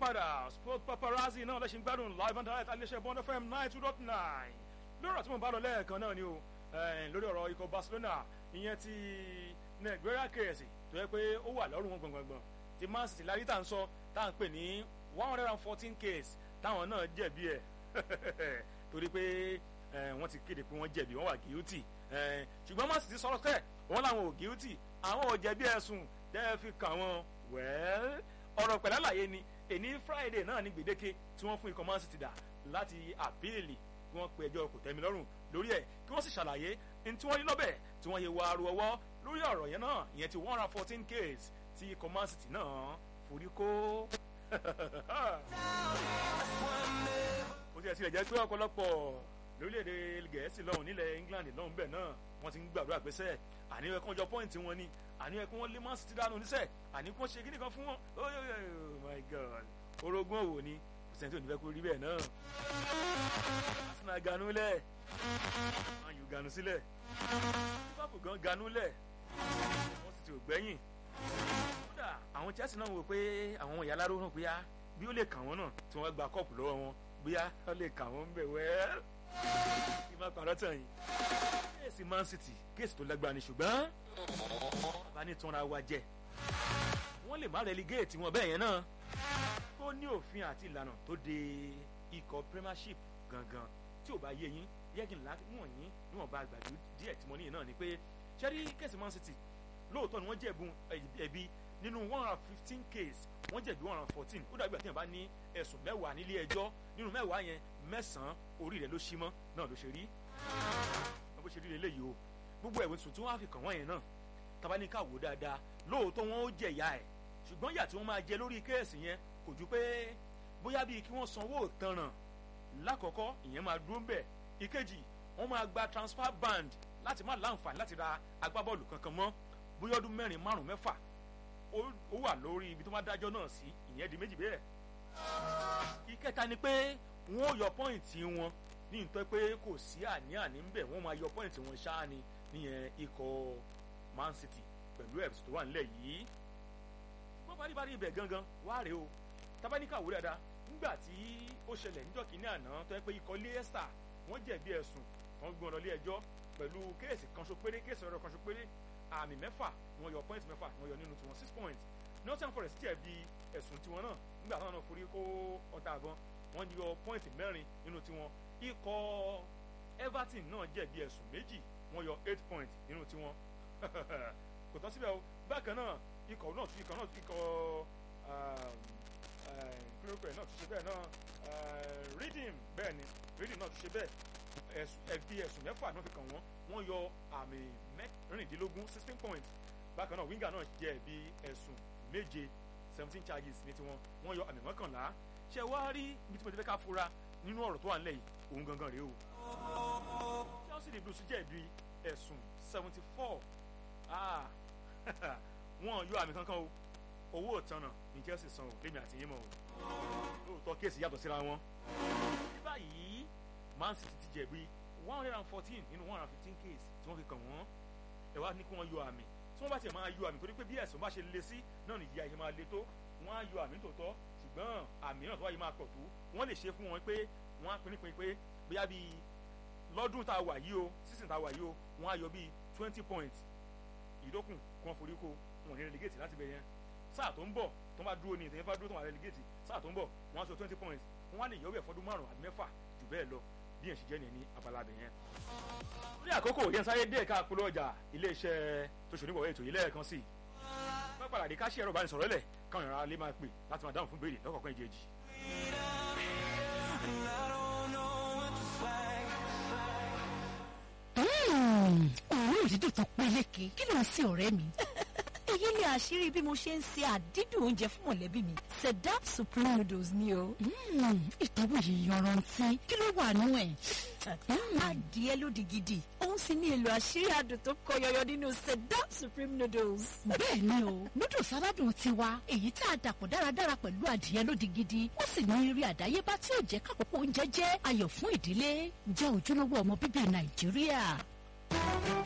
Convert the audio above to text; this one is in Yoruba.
padà sport paparazzi náà lẹ́sìn gbádùn live and direct aléṣẹ́ bond fm nine two dot nine lórí ọ̀rọ̀ tí mo bá lọ lẹ́ẹ̀kan náà ni o lórí ọ̀rọ̀ ikọ̀ barcelona ìyẹn ti nàìjíríà kẹ̀sì tó yẹ pé ó wà lọ́rùn wọn gbọ̀ngbọ̀ngbọ̀n ti man city lárí tá à ń sọ tá à ń pè ní one hundred and fourteen case táwọn náà jẹ̀bi ẹ̀ torí pé wọ́n ti kéde pé wọ́n jẹ̀bi wọ́n wà guilty ṣùgbọ́n man city sọ̀rọ̀ tẹ̀ wọ́n làwọn ò guilty àwọn ò jẹ̀bi ẹ̀sùn tẹ́ fi kàn wọ́n wẹ́ẹ́ ọ̀rọ̀ pẹ̀lú àlàyé ni èní friday náà ní gbèdéke tí wọ́n fún ikọ̀ man city dà láti àpíìlì kí wọ́n pe ẹjọ́ kò tẹ́mi lọ́rùn lórí ẹ̀ kí wọ́n sì ṣàlàyé ní tí wọ́n rí lọ́bẹ̀ tí wọ́n yẹ wọ aru ọwọ́ lórí ọ̀rọ̀ yẹn náà ìyẹn ti one hundred fourteen case tí ikọ̀ man city náà forí kó. ó ti ẹ̀ tilẹ̀ jẹ́ pé ọ̀pọ̀lọpọ̀ lórílẹ̀‐èdè gẹ̀ẹ́sì lọ́hùn nílẹ̀ england lọ́hùn bẹ́ẹ̀ náà wọ́n ti ń gbàdúrà pé sẹ́ẹ̀ àní ẹ̀kọ́ jọ pọ́ìntì wọn ni àní ẹ̀kọ́ wọn lé man city dànù níṣẹ́ àní kí wọ́n ṣe kíní kan fún wọn oh my god orogún òwò ni kò sẹ́ni tó ní fẹ́ kó rí bẹ́ẹ̀ náà arsenal ganú lẹ̀ man u ganú sílẹ̀ liverpool gan ganú lẹ̀ wọ́n sì ti ò gbẹ́yìn kódà àwọn chelsea náà wò pé àwọn ìyá aláró náà bóyá bí ó lè kà wọ́n náà tí wọ́n gba kọ́ọ̀pù lọ́wọ́ wọn bóyá ó lè kà wọ́n ń bẹ̀ wẹ́ẹ́ kí n má parọ́ tàn yín kéèsì man city kéèsì tó lágbára ni ṣùgbọ́n bàbá ní tanra wa jẹ wọ́n lè má relegate wọn bẹ́ẹ̀ yẹn náà tó ní òfin àti ìlànà tó de ikọ̀ premiership gangan tí ò bá yé yín yẹ́gìn láwọn yín níwọ̀n bá gbàdú díẹ̀ tí mo ní yìí náà ni pé ṣẹ́rí kéèsì man city lóòótọ́ ni wọ́n jẹ̀bùn ẹ̀bí nínú one hundred fifteen case wọ́n jẹ̀bi one hundred fourteen ó dàgbà tí yẹn bá ní ẹ̀sùn mẹ́wàá nílé ẹjọ́ nínú mẹ́wàá yẹn mẹ́sàn-án orí rẹ̀ ló ṣí mọ́ náà ló ṣe rí wọ́n bó ṣe rí lélẹ́yìí o gbogbo ẹ̀wọ̀n sùn tí wọ́n á fi kàn wọ́n yẹn náà tabaníkà wò dáadáa lóòótọ́ wọn ó jẹ ìyá ẹ̀ ṣùgbọ́n ìyà tí wọ́n máa jẹ lórí kéèsì yẹn kò ju pé bóyá bíi kí wọ́n sanwó ìtanràn lákọ̀ọ́kọ́ ìyẹn máa dúró ńbẹ̀ ìkejì wọ́n máa gba transfer band láti má láǹfààní láti ra agbábọ́ọ̀lù kankan mọ́ bóyá ọdún mẹ́rin márùn-ún mẹ́fà ó wà lórí ibi tó máa dájọ́ náà sí ìyẹn di méjì bẹ́ẹ̀. ìkẹta ni pé wọ́n ó yọ pọ́ìntì wọn ní ìtọ́ pé kò sí àní-àní ń bẹ̀ wọ́n máa yọ pọ́ìntì wọn ṣáá ni níyẹn ikọ̀ man city pẹ̀lú ẹ̀bùsùn tó wà nílẹ̀ yìí. wọ́n bá rí bá rí ibẹ̀ gangan wá rèé o tabaníkà wò dáadáa nígbà tí ó ṣẹlẹ̀ níjọ́ kínní àná tó yẹ pé ikọ̀ leicester wọ́n jẹ̀bi ẹ̀sùn wọ́n gbọ́n lọ ilé ẹjọ́ pẹ̀lú kéèsì kanṣo péré kéèsì ọ̀rọ̀ kanṣo péré àmì mẹ́fà wọ́n yọ point mẹ́fà wọ́n yọ nínú tiwọn six points Nottingham Forest jẹ̀bi ẹ̀sùn tiwọn náà nígbà táwọn náà forí kó ọta àbọn wọ́n yọ point mẹ́rin nínú tiwọn ikọ̀ Everton náà jẹ̀bi ẹ̀sùn méjì wọ́n yọ eight points nínú tiwọn kò tán síbẹ̀ o bákan náà ikọ̀ náà tún ikọ̀ náà tún ikọ̀ kúròkè náà tún ṣe bẹ́ẹ̀ náà Reading bẹ́ẹ̀ ni Reading náà tún ṣe bẹ́ẹ̀ ẹ̀bi ẹ̀sùn mẹ́fà náà fi kàn wọ́n wọ́n yọ àmì mẹ́rìndínlógún sixteen points bákan náà winger náà jẹ́ ẹ̀bi ẹ̀sùn méje seventeen charges ní tiwọn wọ́n yọ àmì mọ́kànlá ṣe wá rí ibi tí mo ti fẹ́ ká fura nínú ọ̀rọ̀ tó wà nílẹ̀ yìí òun gangan rèé o Chelsea the Blues jẹ́ ẹ̀bi ẹ̀sùn seventy four wọ́n yọ àmì kankan o owó ìtanà ní Chelsea san o lèmi àti yín mọ̀ o lóòótọ́ kéèsì yàtọ̀ síra wọn ní báyìí Man City ti jẹ̀bi one hundred and fourteen nínú one hundred and fifteen case tí wọ́n fi kàn wọ́n ẹ wá ní kí wọ́n yọ àmì tí wọ́n bá tiẹ̀ máa yọ àmì torí pé bí ẹ̀sùn bá ṣe le sí náà nìyí àyè máa le tó wọ́n á yọ àmì tòótọ́ ṣùgbọ́n àmì náà tó wáyé máa pọ̀ tó wọ́n lè ṣe fún wọn pé wọ́n á pinpin pé bóyá bíi lọ́dún tá a wà yìí o season tá a wà yìí o wọ́n á yọ bíi twenty points ìdókùn kí wọ́n forí ko wọn ní relegate láti bẹ̀ yẹn sáà tó ń bọ̀ tó bá dúró ní ìtẹ̀yẹ́ bá dúró tó wà relegate sáà tó ń bọ̀ wọ́n á sọ twenty points wọ́n á lè yọ bẹ̀ fọ́dún márùn-ún àbí mẹ́fà jù bẹ́ẹ̀ lọ bí yẹn ṣe jẹ́ ní ní abala abẹ yẹn. ní àkókò yẹn sáré dé ẹ̀ka polówó ọjà iléeṣẹ́ tó ṣoníbọ̀wé ètò yìí lẹ́ẹ̀kan sí i. wọ́n padà dé ká ṣe ẹ̀rọ ìbánisọ̀rọ̀ lẹ̀ káwọn ìrora lè máa pè láti máa dáhùn fún béèrè lọ́kọ̀ọ̀kan ìjẹ́jì. òórùn dídùn tó peléke kí ló ń sin ọ̀rẹ́ mi. èyí ni àṣírí bí mo ṣe ń ṣe àdídùn oúnjẹ fún mọ̀lẹ́bí mi sedap supreme noodles ni o. ìtọ́wò yìí yanrantí kí ló wà nú ẹ̀. adìẹ lódì gidi òun sì ní èlò àṣírí adùn tó kọ yọyọ nínú sedap supreme noodles. bẹ́ẹ̀ ni o noodles aládùn tiwa èyí tá a dàpọ̀ dáradára pẹ̀lú adìẹ lódì gidi ó sì ní eré àdáyébá tí ò jẹ́ kákòókò oúnjẹ jẹ́ ayọ̀ fún ìdílé jẹ́ ojúlówó ọmọ bíbí nàìjíríà.